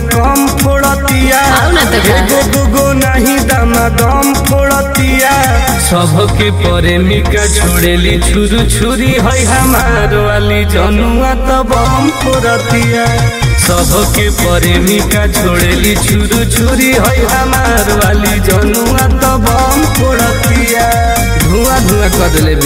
कम फोड़तिया आओ ना तो का। एगो दूगो नहीं दामा दम फोड़तिया सबके प्रेमिका छोड़ेली छुरू छुरी है हमार वाली जनुआ तो बम फोड़तिया सबके प्रेमिका छोड़ेली छुरू छुरी है हमार वाली जनुआ तो बम फोड़तिया धुआं धुआं कर ले